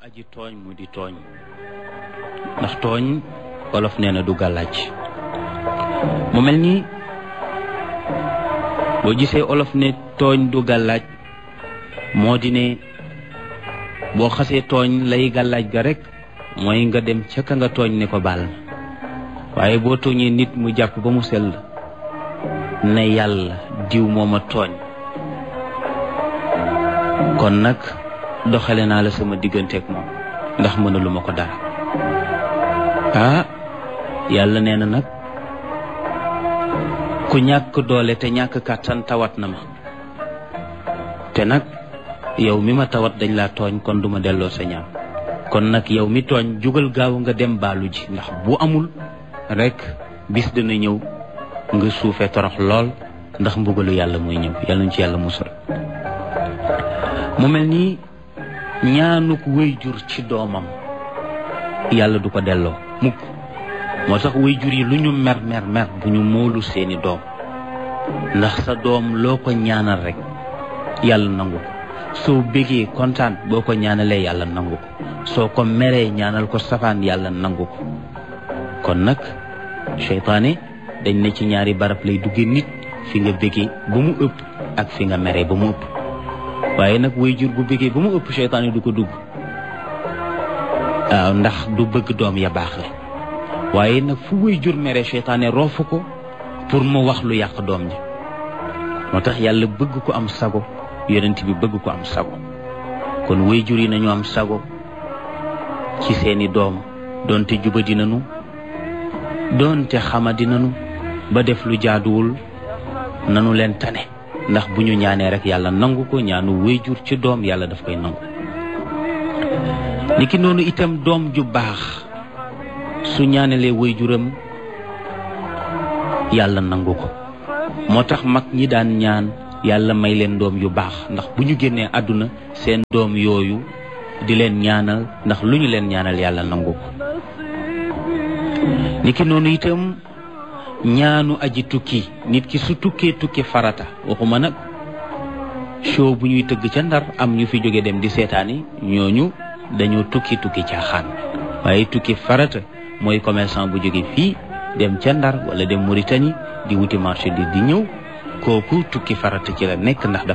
aji tooñ mu di tooñ ndax tooñ wolof nee na du gàllaaj mu mel ni boo gisee olof ne tooñ du gàllaaj moo di ne boo xasee tooñ lay gàllaaj ga rek mooy nga dem ca ka nga tooñ ne ko baal ma waaye boo tooñee nit mu jàpp ba mu sell ne yàlla diw mooma tooñ kon nag doxale naa la sama digganteeg moom ndax mënaluma ko dara ah yàlla nee na nag ku ñàkk doole te ñàkk kàttan tawat na ma te nag yow mi ma tawat dañ laa tooñ kon duma delloo sa ñaan kon nag yow mi tooñ jugal gaaw nga dem baalu ji ndax bu amul rek bis dina ñëw nga suufee torox lool ndax mbugalu yàlla mooy ñëw yàlla ñu ci yàlla musal mu mel ni ñaanuk wéyjur ci doomam yàlla du ko delloo mukk moo tax wéyjur yi lu ñu mer mer mer bu ñu moolu seeni doom ndax sa doom loo ko ñaanal rek yàlla nangu ko soo bégee kontaan boo ko ñaanalee yàlla nangu ko soo ko meree ñaanal ko safaan yàlla nangu ko kon nag seytaane dañ ne ci ñaari barab lay dugge nit fi nga bégee ba mu ëpp ak fi nga meree ba mu ëpp waaye nag wéyjur bu bégee ba mu ëpp seytaane du ko dugg waaw ndax du bëgg doom ya baax la waaye nag fu wéyjur mere seytaane roofu ko pour mu wax lu yàq doom ji moo tax yàlla bëgg ko am sago yonent bi bëgg ko am sago kon wéyjur yi nañu am sago ci seeni doom doonte juba dinanu doonte xama dinanu ba def lu jaaduwul nanu leen tane ndax bu ñu ñaanee rek yàlla nangu ko ñaanu wéyjur ci doom yàlla daf koy nangu niki noonu itam doom ju baax su ñaanalee wéyjuram yàlla nangu ko moo tax mag ñi daan ñaan yàlla may leen doom yu baax ndax bu ñu génnee àdduna seen doom yooyu di leen ñaanal ndax lu ñu leen ñaanal yàlla nangu ko niki noonu itam ñaanu aji tukki nit ki su tukkee tukki farata waxuma nag show bu ñuy tëgg ca ndar am ñu fi jóge dem di seetaani ñooñu dañoo tukki tukki caaxaan waaye tukki farata mooy commerçant bu jóge fii dem ca ndar wala dem Mauritanie di wuti marché di di ñëw kooku tukki farata ci la nekk ndax